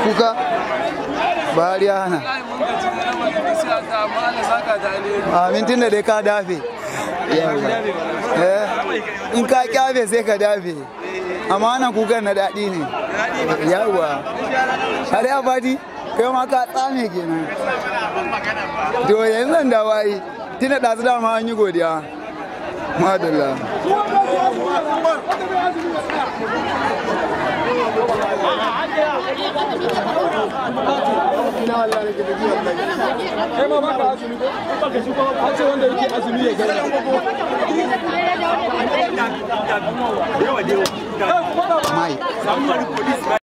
kuka Buhari ya hana a mintin da dai ka dafe Eh, in ka kyafe sai ka dafe amma wannan kukan na daɗi ne yawa har ya fadi kai ma ka tsame kenan to yanzu zan da wayi tuna ɗazu dama an yi godiya madalla kai ma baka azumi ko baka shi ko an ce wanda yake azumi ya gani mai